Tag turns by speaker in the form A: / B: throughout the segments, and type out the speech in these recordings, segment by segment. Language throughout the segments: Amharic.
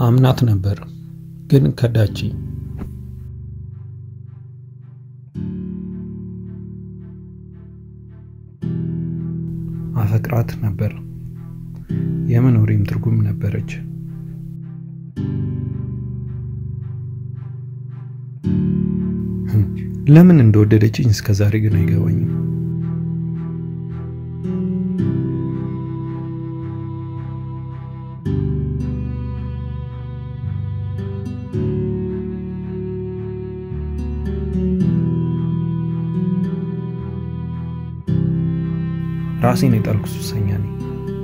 A: አምናት ነበር ግን ከዳች። አፈቅራት ነበር የመኖሬም ትርጉም ነበረች። ለምን እንደወደደችኝ እስከ ዛሬ ግን አይገባኝም። ራሴን የጣልኩ ሱሰኛ ነኝ።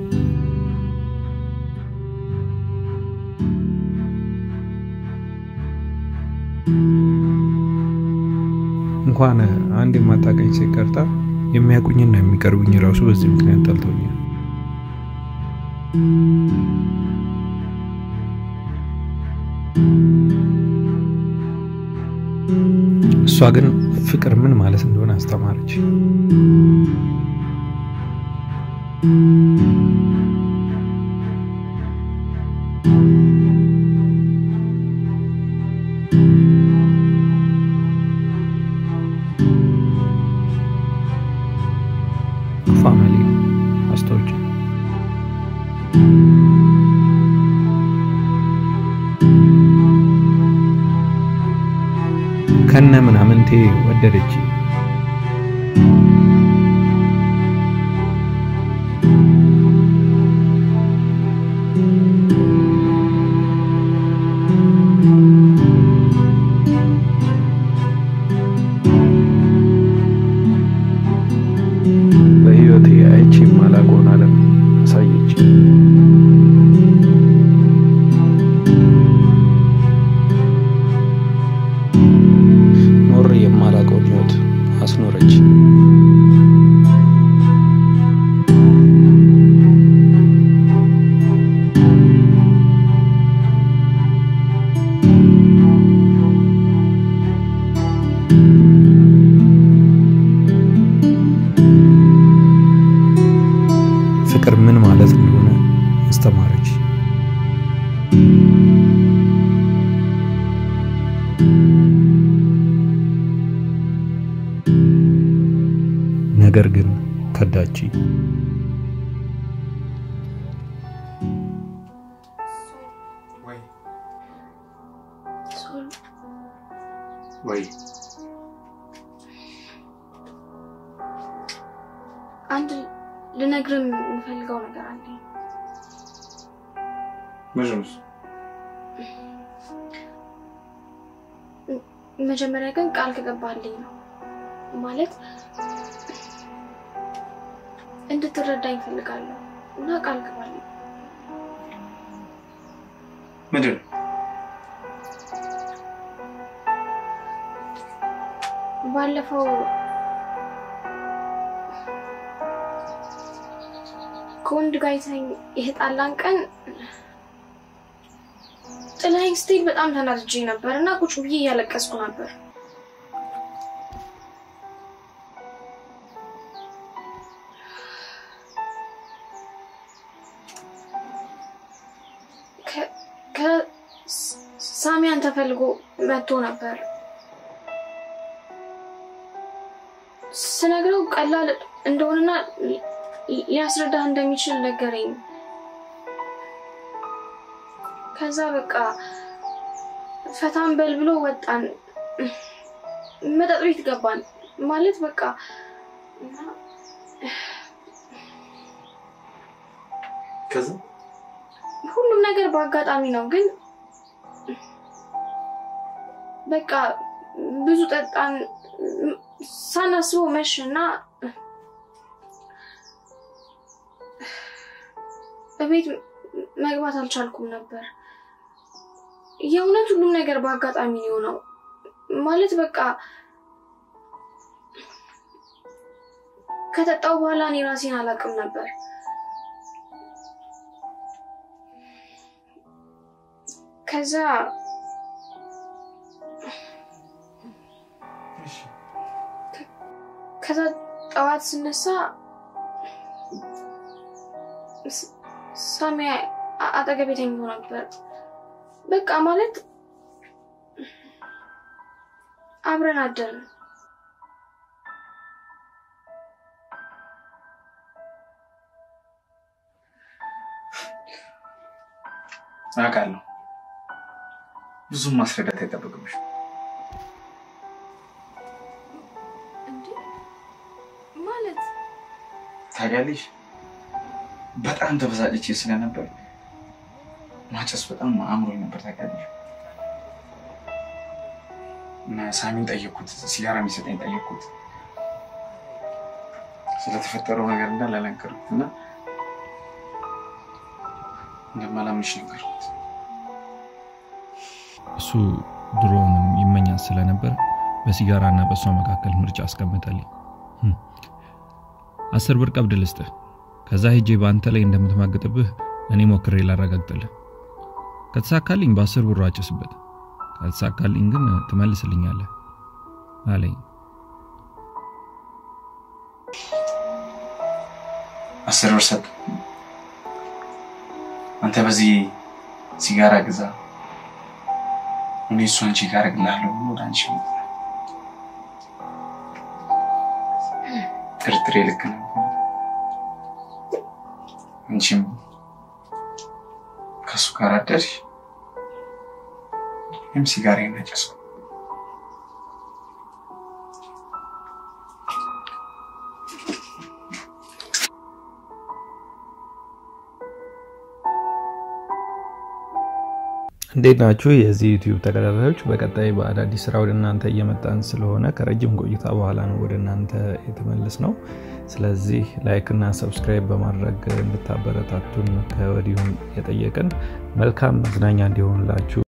A: እንኳን አንድ የማታውቀኝ ሴት ቀርታ የሚያውቁኝና የሚቀርቡኝ ራሱ በዚህ ምክንያት ጠልተውኛል። እሷ ግን ፍቅር ምን ማለት እንደሆነ አስተማረች። ፋሚሊ አስታውቂ ከነ ምናምንቴ ወደደች። በህይወቴ አይቼ የማላውቀውን ዓለም አሳየች። ኖሬ የማላውቀውን ህይወት አስኖረች። ፍቅር ምን ማለት እንደሆነ አስተማረች። ነገር ግን ከዳች።
B: ወይ
C: ሶል
B: ወይ
C: አንድ ልነግርህ የምፈልገው ነገር አለኝ።
B: ምንድን ነው እሱ?
C: መጀመሪያ ግን ቃል ከገባልኝ ነው ማለት እንድትረዳኝ እፈልጋለሁ እና ቃል ገባልኝ።
B: ምንድን ነው?
C: ባለፈው ከወንድ ጋር አይተኸኝ የተጣላን ቀን ጥላኝ ስትሄድ በጣም ተናድጄ ነበር እና ቁጭ ብዬ እያለቀስኩ ነበር። ከ- ከ- ሳሚያን ተፈልጎ መጥቶ ነበር። ስነግረው ቀላል እንደሆነና ሊ- ሊያስረዳህ እንደሚችል ነገረኝ። ከዛ በቃ ፈታን በል ብሎ ወጣን። መጠጥ ቤት ገባን ማለት በቃ እና
B: ከዛ
C: ሁሉም ነገር በአጋጣሚ ነው፣ ግን በቃ ብዙ ጠጣን። ሳናስበው መሽ እና በቤት መግባት አልቻልኩም ነበር። የእውነት ሁሉም ነገር በአጋጣሚ ነው የሆነው። ማለት በቃ ከጠጣው በኋላ እኔ ራሴን አላውቅም ነበር። ከዛ ከዛ ጠዋት ስነሳ ስ- ሳሚ አ- አጠገቤ ተኝቶ ነበር። በቃ ማለት አብረን አደርን።
B: አውቃለሁ። ብዙም ማስረዳት አይጠበቅብሽ።
C: እንዴ ማለት
B: ታውቂያለሽ፣ በጣም ተበሳጭቼ ስለነበር ማጨስ በጣም አእምሮኝ ነበር። ታውቂያለሽ እና ሳሚን ጠየቅኩት፣ ሲጋራ እንዲሰጠኝ ጠየቅኩት። ስለተፈጠረው ነገር እንዳለ ነገርኩት እና እንደማላምንሽ ነገርኩት።
A: እሱ ድሮውንም ይመኛት ስለነበር በሲጋራ እና በእሷ መካከል ምርጫ አስቀምጠልኝ። ህም። አስር ብር ቀብድ ልስጥህ፣ ከዛ ሄጄ በአንተ ላይ እንደምትማግጥብህ እኔ ሞክሬ ላረጋግጥልህ። ከተሳካልኝ በአስር ብሩ አጭስበት፣ ካልተሳካልኝ ግን ትመልስልኛለህ አለኝ።
B: አስር ብር ሰጥ። አንተ በዚህ ሲጋራ ግዛ፣ እኔ እሷን ቼክ አደርግልሃለሁ ብሎ ወደ አንቺ መጣ። ጥርጥሬ ልክ ነበር። አንቺም ከእሱ ጋር አደርሽ፣ እኔም ሲጋራዬን አጨስኩ።
A: እንዴት ናችሁ የዚህ ዩቲዩብ ተከታታዮች? በቀጣይ በአዳዲስ ስራ ወደ እናንተ እየመጣን ስለሆነ ከረጅም ቆይታ በኋላ ነው ወደ እናንተ የተመለስ ነው። ስለዚህ ላይክ እና ሰብስክራይብ በማድረግ እንድታበረታቱን ከወዲሁም የጠየቅን መልካም መዝናኛ እንዲሆንላችሁ